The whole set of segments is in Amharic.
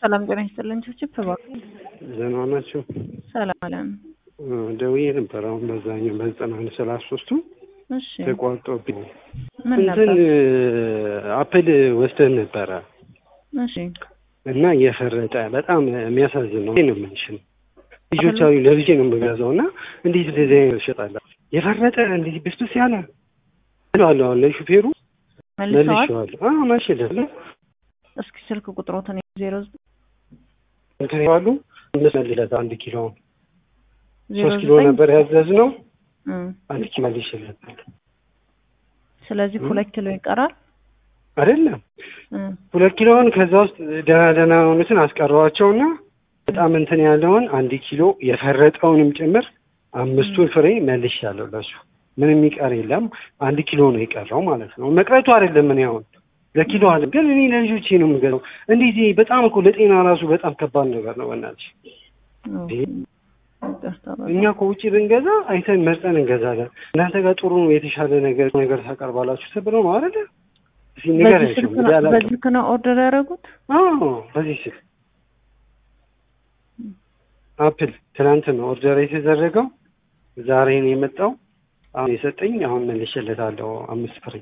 ሰላም ጤና ይስጥልን። ችብችብ እባክህ። ዘና ናቸው። ሰላም አለም። ደውዬ ነበር አሁን በዛኛው በዘጠና አንድ ሰላሳ ሶስቱ እሺ ተቋርጦብኝ ምን እንትን ነበር? አፕል ወስደን ነበረ እሺ እና እየፈረጠ በጣም የሚያሳዝን ነው ነው የምልሽ ልጆች አሉ ለልጄ ነው የምገዛው እና እንዴት እንደዚህ አይነት ይሸጣል የፈረጠ እንዴት ብስብስ ያለ እለዋለሁ አሁን ለሹፌሩ መልሰዋል። መልሼዋለሁ አዎ መልሼለታለሁ እስኪ ስልክ ቁጥሮትን ዜሮ እንትን ይዋሉ አምስት መልለት አንድ ኪሎ ዜሮ ሶስት ኪሎ ዘጠኝ ነበር ያዘዝነው እም፣ አንድ ኪሎ መልሼለታለሁ ስለዚህ ሁለት ኪሎ ይቀራል። አይደለም እም፣ ሁለት ኪሎውን ከዛ ውስጥ ደህና ደህና የሆኑትን አስቀረዋቸውና በጣም እንትን ያለውን አንድ ኪሎ የፈረጠውንም ጭምር አምስቱን ፍሬ መልሻለሁ ለሱ ምንም የሚቀር የለም አንድ ኪሎ ነው የቀረው ማለት ነው መቅረቱ አይደለም እኔ አሁን ለኪሎ አለ ግን እኔ ለልጆቼ ነው የምገዛው እንዴት ይሄ በጣም እኮ ለጤና ራሱ በጣም ከባድ ነገር ነው በእናትሽ ኦኬ፣ ይቅርታ በጣም። እኛ ከውጭ ብንገዛ አይተን መርጠን እንገዛለን እናንተ ጋር ጥሩ የተሻለ ነገር ነገር ታቀርባላችሁ ተብለው ነው አይደለ እስኪ በዚህ ንገሪያቸው ስልክ እንግዲህ ነው አላውቅም በዚህ ስልክ ነው ኦርደር ያደረጉት? አዎ በዚህ ስልክ አፕል ትናንት ነው ኦርደር የተደረገው ዛሬ ነው የመጣው አሁን የሰጠኝ አሁን መልሼለታለሁ አምስት ፍሬ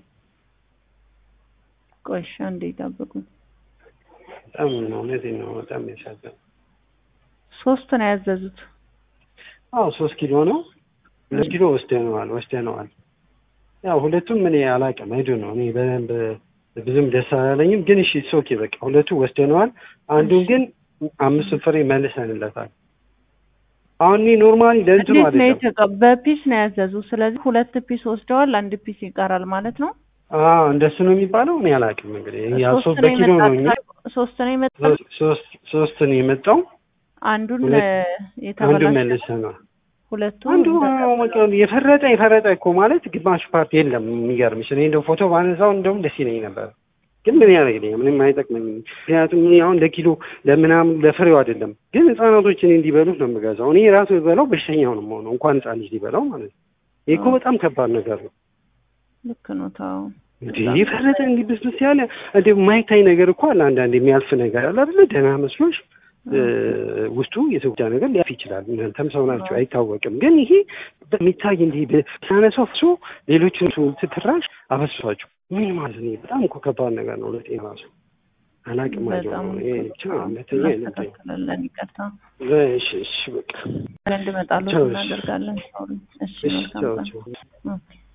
ቆይ እሺ፣ አንዴ ይጠብቁኝ። በጣም ነው እውነቴን ነው በጣም ያሳዝናል ሶስት ነው ያዘዙት። አዎ ሶስት ኪሎ ነው ሁለት ኪሎ ወስደነዋል ወስደነዋል ያው ሁለቱም እኔ አላውቅም አይዱ ነው እኔ በደንብ ብዙም ደስ አላለኝም ግን እሺ ኦኬ በቃ ሁለቱ ወስደነዋል አንዱን ግን አምስቱን ፍሬ መልሰንለታል አሁን እኔ ኖርማሊ ለእንትኑ እንዴት ነው አይደለም የተቀ በፒስ ነው ያዘዙ። ስለዚህ ሁለት ፒስ ወስደዋል፣ አንድ ፒስ ይቀራል ማለት ነው። አዎ እንደሱ ነው የሚባለው እኔ አላውቅም እንግዲህ ያ ሶስት ሶስት ነው በኪሎ ነው እኛ የመጣው። ሶስት ነው የመጣው። ሶስት- ሶስት ሶስት ነው የመጣው አንዱን ሁለት- እ፣ አንዱ የተበላሸ መልሰናል ሁለቱ አንዱ አዎ፣ በቃ የፈረጠ የፈረጠ እኮ ማለት ግማሽ ፓርት የለም የሚገርምሽ እኔ እንደው ፎቶ ባነሳው እንደውም ደስ ይለኝ ነበር ግን ምን ያደርግልኝ ምንም አይጠቅመኝም ምክንያቱም እኔ አሁን ለኪሎ ለምናምን ለፍሬው አይደለም ግን ህጻናቶች እኔ እንዲበሉት ነው የምገዛው እኔ ራሱ በላው በሽተኛው ነው የምሆነው እንኳን ህጻን ልጅ ሊበላው ማለት ነው ይህ እኮ በጣም ከባድ ነገር ነው ልክ ነው። ታው እንዴ የፈረጠ እንዲህ ብስብስ ያለ እንደ የማይታይ ነገር እኮ አለ አንዳንድ የሚያልፍ ነገር አለ አይደለ ደህና መስሎሽ እ፣ ውስጡ የተጎዳ ነገር ሊያልፍ ይችላል እናንተም ሰው ናቸው አይታወቅም ግን ይሄ በሚታይ እንዲህ ሳነሳው ፍሶ ሌሎችን ትራሽ አበሷቸው ምን ማለት ነው በጣም እኮ ከባድ ነገር ነው ለጤና ራሱ አላቅም በጣም አይደለም ይሄ ብቻ ሁለተኛ አይነት እናስተካክላለን። ይቅርታ እሺ እሺ በቃ እንድመጣሉ ቻው፣ እሺ። እናደርጋለን። ሶሪ። እሺ እሺ መልካም ቻው ቀን። ቻው ኦኬ